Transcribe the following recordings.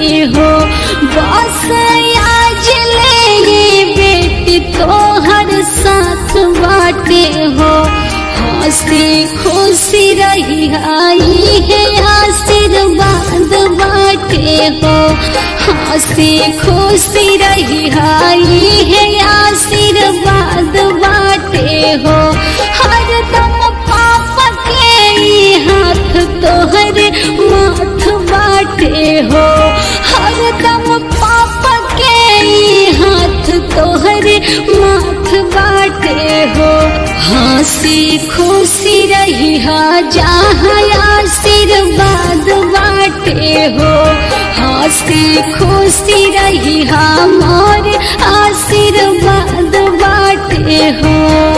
बाटे हो बस आज ले ये बेटी तोहर साथ बाटे हो हंसी खुशी रही आई है आशीर्वाद बाटे हो हंसी खुशी रही आई है आशीर्वाद बाटे हो हरदम पापा के ई हाथ तोहर माथ बाटे हो हरदम पापा के ई हाथ तोहर माथ बाटे हो हंसी खुशी रही हा जहाँ आशीर्वाद बाटे हो हंसी खुशी रही हा मोर आशीर्वाद बाटे हो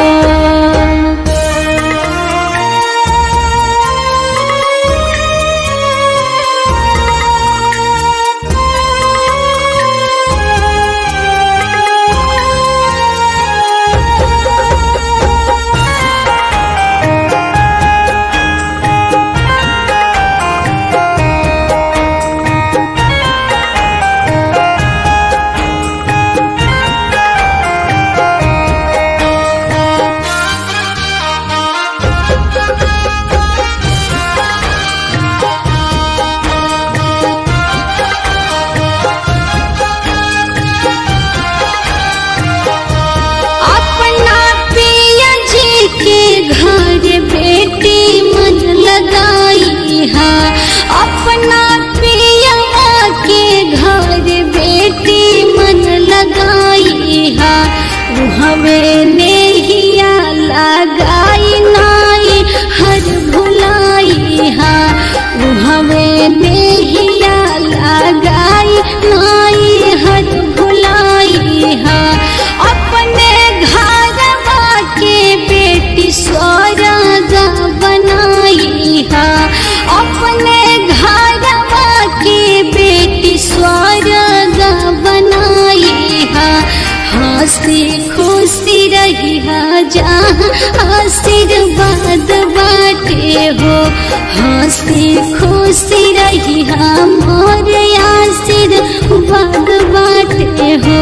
अपना पिया जी के घर बेटी मन लगाई है अपना पिया के घर बेटी मन लगाई है हमें नेहिया लगाई नाई हर भुलाई है हमें नेहिया लगाई नाई हर भुलाई है अपने घरवा के बेटी स्वर्ग बनाई है अपने घरवा के बेटी स्वर्ग बनाई है हंसी खुशी रही है जहाँ आशीर्वाद बाटे हो हंसी खुशी रही है मोर आशीर्वाद बाटे हो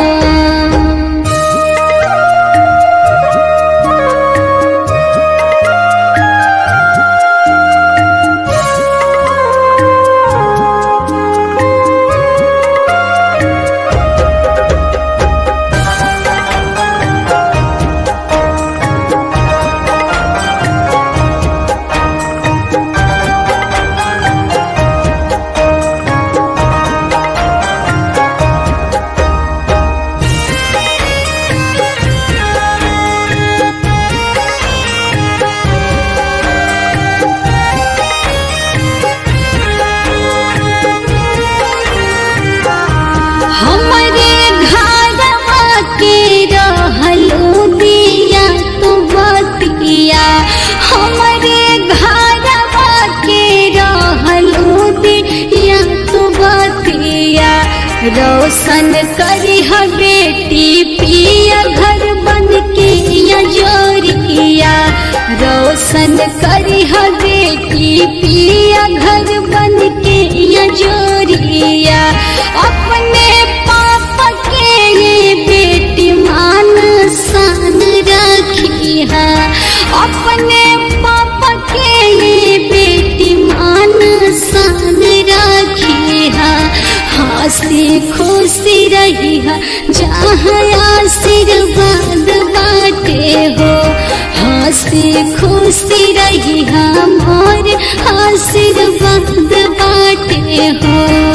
हमरे घरवा के रहलो दिया तू बतिया हमरे घरवा के रहलो दिया तू बतिया रोशन करी ह बेटी पिया घर बन के या जोरिया रोशन करी ह बेटी पिया घर बन के या जोरिया अपने पापा के ये बेटी मान सान रखी है अपने पापा के ये बेटी मान सान रखी है हंसी खुशी रही है जहाँ आशीर्वाद बाटे हो हंसी खुशी रही है मोर आशीर्वाद बाटे हो